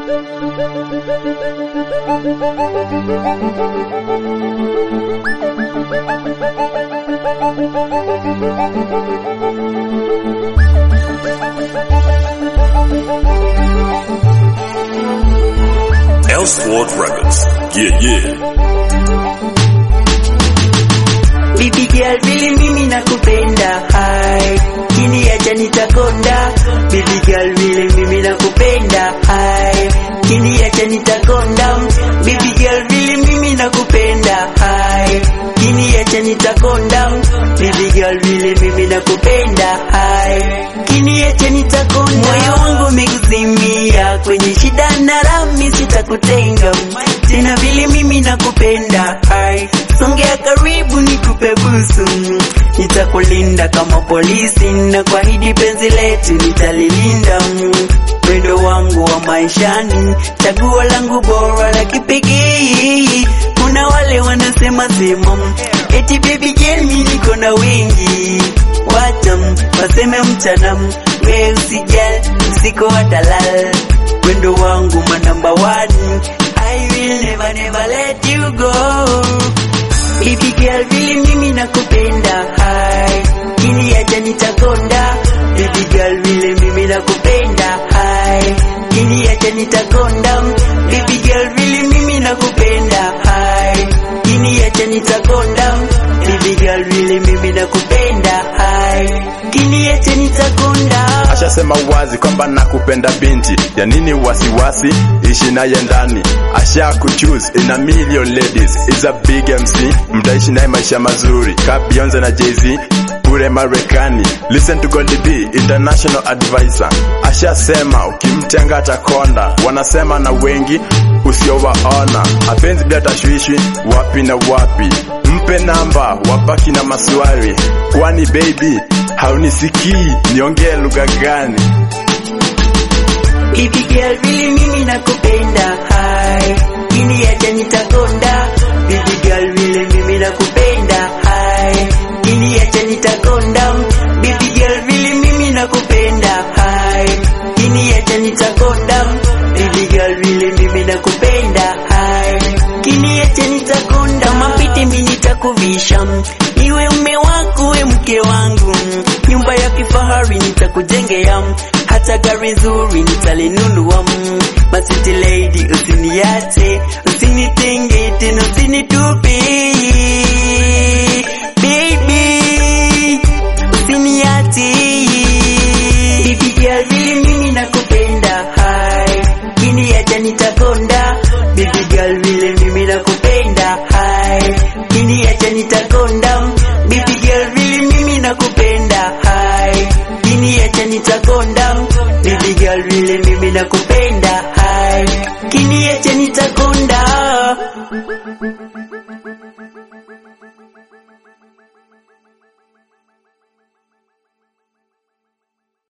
Elsword Records. Yeah, yeah. Baby girl vile mimi nakupenda hai kini acha nitakonda Baby girl vile mimi nakupenda hai kini acha nitakonda Baby girl vile mimi nakupenda hai kini acha nitakonda Baby girl vile mimi nakupenda hai kini acha nitakonda Moyo wangu umekuzimia kwenye shida na rami sitakutenga tena vile mimi nakupenda hai songea karibu nikupe busu nitakulinda kama polisi na kuahidi penzi letu nitalilinda mwendo wangu wa maishani chaguo langu bora la kipekee kuna wale wanasema sema eti baby girl mimi niko na wingi watam waseme mchana we usijal usiku watalal wendo wangu ma number one I will never never let you go Baby girl vile mimi nakupenda hai kini acha nitakonda Baby girl vile mimi nakupenda hai kini acha nitakonda Baby girl vile mimi nakupenda hai kini acha nitakonda Baby girl vile mimi nakupenda hai kini acha nitakonda ashasema wazi kwamba nakupenda binti ya nini wasiwasi ishi naye ndani asha kuchoose in a million ladies is a big MC mtaishi naye maisha mazuri ka Beyonce na Jay-Z kule Marekani listen to Goldie B international advisor ashasema ukimtenga atakonda wanasema na wengi usiowaona apenzi bila tashwishi wapi na wapi mpe namba wabaki na maswali kwani baby haunisikii niongee lugha gani Baby girl vile mimi nakupenda hai kini acha nitakonda Baby girl vile mimi nakupenda hai kini acha nitakonda Baby girl vile mimi nakupenda hai kini acha nitakonda Baby girl vile mimi nakupenda hai kini acha nitakonda mapiti mimi nitakuvisha iwe mume wako we mke wangu nyumba ya kifahari nitakujengea hata gari nzuri nitalinunua masiti lady usiniache usinitenge tena usinitupe baby usiniache baby girl vile mimi nakupenda hai kini acha nitakonda baby girl vile mimi nakupenda hai kini acha nitakonda baby girl vile mimi nakupenda hai kini acha nitakonda baby girl vile mimi nakupenda hai kini acha nitakonda